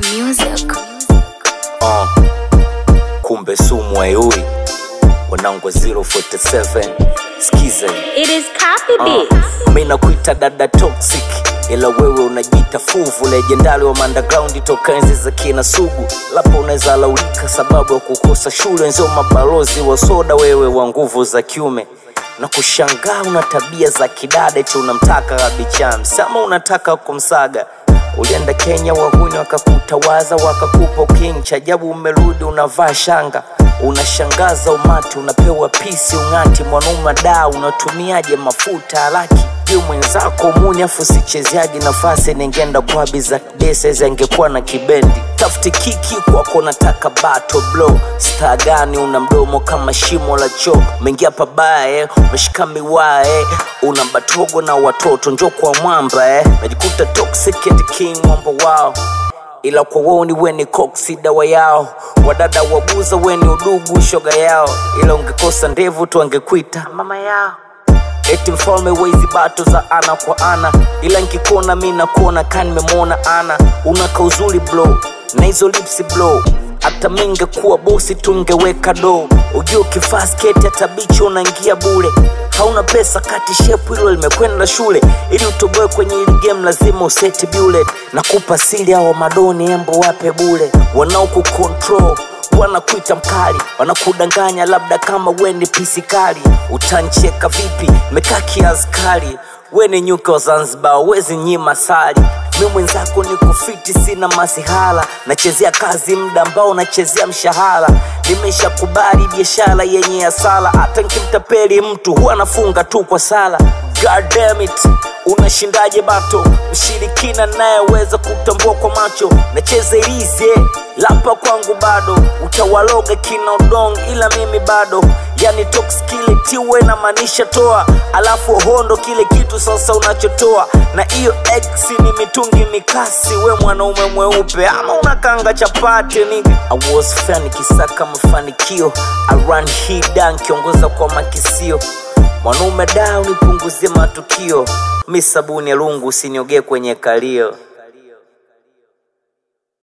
Music. Uh, kumbe sumu ayui wanangu wa 047 skiza It is copy uh, beats. mi nakuita dada toxic ila wewe unajita fuvu legendari wa underground toka enzi za kina sugu lapo unaweza laulika sababu ya kukosa shule wenzio mabalozi wa soda wewe wa nguvu za kiume na kushangaa una tabia za kidada eti unamtaka rabicham sama unataka kumsaga ulienda kenya wahuni wakakutawaza wakakupa king chajabu umerudi unavaa shanga unashangaza umati unapewa pisi ung'ati mwanaume da unatumiaje mafuta haraki juu mwenzako muni afu sichezeaji nafasi ningenda kwabi za desezi angekuwa na kibendi tafuti kiki kwako nataka bato blo staa gani una mdomo kama shimo la choo umeingia pabaya eh, umeshika miwaa eh, una batogo na watoto njo kwa mwamba eh. najikuta toxic and king mwamba wao ila kwa woni weni koksi dawa yao wadada wabuza weni udugu shoga yao ila ungekosa ndevu tu angekuita mama yao eti mfalme wezi bato za ana kwa ana ila nkikuona mi nakuona ka nimemwona ana unaka uzuri blo na hizo lipsi blo hata mingekuwa bosi tungeweka do ujua ukivaa sketi hata bichi unaingia bure hauna pesa kati shepu hilo limekwenda shule ili utoboe kwenye hili game lazima useti bullet na kupa sili hao madoni embo wape bule wanaokukontrol wanakuita mkali wanakudanganya labda kama weni pisikali utancheka vipi mekaa kiaskari weni nyuke wa zanzibar wezi nyima sali mi mwenzako ni kufiti sina masihala nachezea kazi muda ambao nachezea mshahara nimeshakubali biashara yenye hasara hata nkimtapeli mtu huwa anafunga tu kwa sala God damn it unashindaje bato mshirikina nayeweza kutambua kwa macho nacheza ilize lapa kwangu bado utawaloga kina udong ila mimi bado yani toxkile tiwe na maanisha toa alafu hondo kile kitu sasa unachotoa na hiyo x ni mitungi mikasi we mwanaume mweupe ama unakanga chapati nigga I was fan kisaka mafanikio I run hii dan kiongoza kwa makisio mwanaume da unipunguzie matukio mi sabuni ya lungu usiniogee kwenye kalio